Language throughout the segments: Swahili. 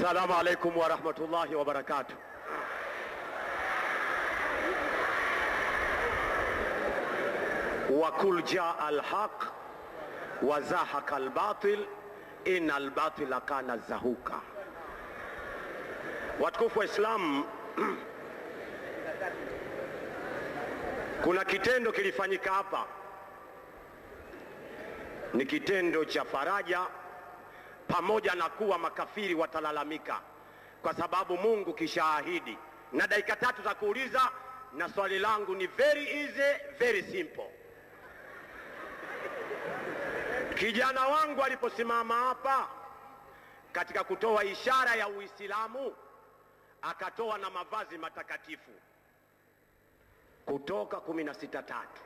Assalamu alaikum warahmatullahi wabarakatuh. wa kul jaa alhaq wa zahaka albatil inna albatila kana zahuka. Watukufu wa Islam, kuna kitendo kilifanyika hapa, ni kitendo cha faraja, pamoja na kuwa makafiri watalalamika, kwa sababu Mungu kishaahidi. Na dakika tatu za kuuliza, na swali langu ni very easy, very simple. Kijana wangu aliposimama hapa katika kutoa ishara ya Uislamu, akatoa na mavazi matakatifu Kutoka kumi na sita tatu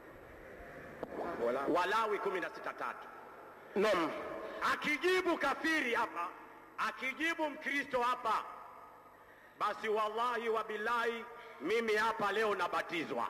Walawi kumi na sita tatu Naam, akijibu kafiri hapa, akijibu Mkristo hapa, basi wallahi wa billahi, mimi hapa leo nabatizwa.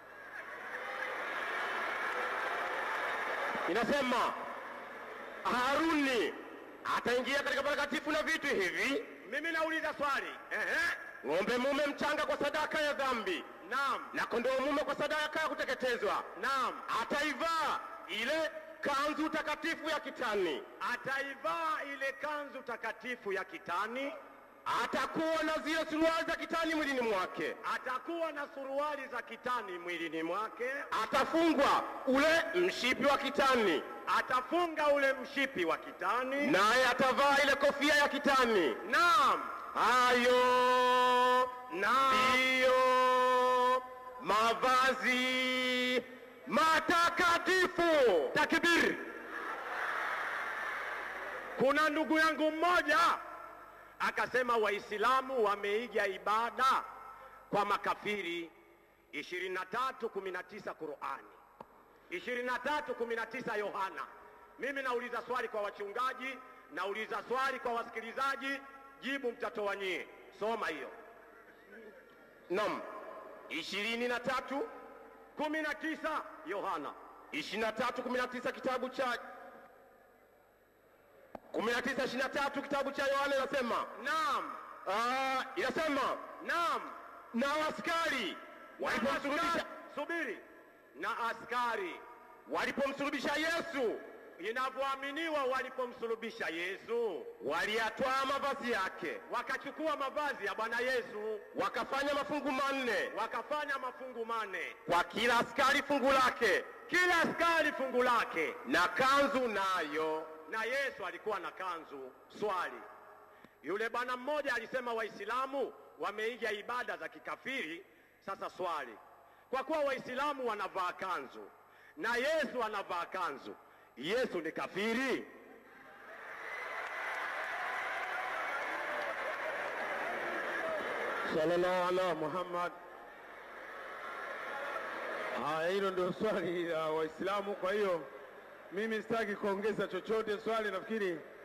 inasema Haruni ataingia katika patakatifu na vitu hivi: Mimi nauliza swali ehe, ng'ombe mume mchanga kwa sadaka ya dhambi naam, na kondoo mume kwa sadaka ya kuteketezwa. naam, Ataivaa ile kanzu takatifu ya kitani, ataivaa ile kanzu takatifu ya kitani, atakuwa na zile suruali za kitani mwilini mwake, atakuwa na suruali za kitani mwilini mwake, atafungwa ule mshipi wa kitani, atafunga ule mshipi wa kitani, naye atavaa ile kofia ya kitani. naam, Hayo naam, ndiyo mavazi matakatifu. Takbir! Kuna ndugu yangu mmoja akasema Waislamu wameiga ibada kwa makafiri 23:19 Qurani, 23:19 Yohana. Mimi nauliza swali kwa wachungaji, nauliza swali kwa wasikilizaji, jibu mtatoa nyie. Soma hiyo Naam, ishirini na tatu 19 Yohana. ishirini na tatu kumi na tisa kitabu cha kumi na tisa ishirini na tatu kitabu cha Yohana inasema Naam, ah, inasema naam. na askari Na walipomsulubisha askari- subiri, na askari walipomsulubisha Yesu inavyoaminiwa walipomsulubisha Yesu waliyatwaa mavazi yake wakachukua mavazi ya Bwana Yesu wakafanya mafungu manne wakafanya mafungu mane, kwa kila askari fungu lake kila askari fungu lake, na kanzu nayo na Yesu alikuwa na kanzu. Swali, yule bwana mmoja alisema Waislamu wameiga ibada za kikafiri. Sasa swali, kwa kuwa Waislamu wanavaa kanzu na Yesu anavaa kanzu, Yesu ni kafiri? Sallallahu ala Muhammad. Haya, hilo ndio swali la Waislamu. Kwa hiyo mimi sitaki kuongeza chochote. Swali nafikiri